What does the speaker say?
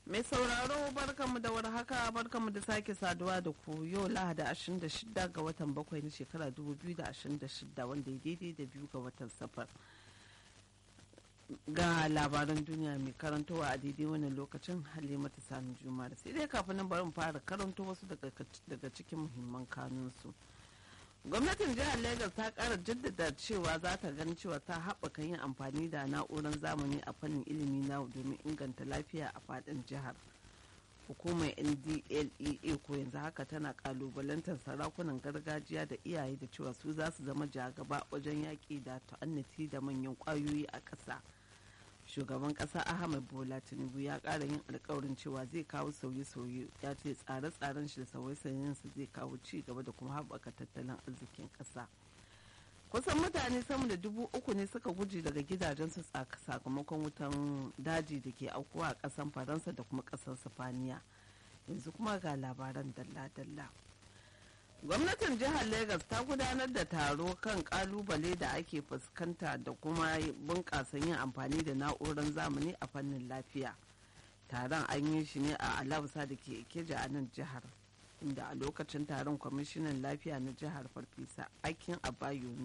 Mai sauraro barkamu da warhaka barkamu da sake saduwa da ku yau lahada 26 ga watan bakwai na shekara 2026 wanda ya daidai da biyu ga watan safar. Ga labaran duniya mai karantowa a daidai wannan lokacin halimatu sami juma da sai dai kafin nan bari mu fara karanto wasu daga cikin muhimman kanunsu. gwamnatin jihar lagos ta kara jaddada cewa za ta ganin cewa ta haɓaka yin amfani da na'urar zamani a fannin ilimi na domin inganta lafiya a faɗin jihar hukumar ndlea ko yanzu haka tana kalubalantar sarakunan gargajiya da iyaye da cewa su za su zama jagaba wajen yaƙi da ta'annati da manyan ƙwayoyi a ƙasa shugaban ƙasa ahmed bola tinubu ya ƙara yin alkawarin cewa zai kawo sauye-sauye ya ce tsare-tsaren shi da sauye-sauyen su zai kawo ci gaba da kuma haɓaka tattalin arzikin ƙasa kusan mutane sama da dubu uku ne suka guji daga gidajensu sakamakon wutan daji da ke aukuwa a ƙasan faransa da kuma ƙasar sifaniya yanzu kuma ga labaran dalla-dalla gwamnatin jihar lagos ta gudanar da taro kan kalubale da ake fuskanta da kuma bunƙasa yin amfani da na'urar zamani a fannin lafiya taron an yi shi ne a alausa da ke ikeja a nan jihar inda a lokacin taron kwamishinan lafiya na jihar farfesa akin abayomi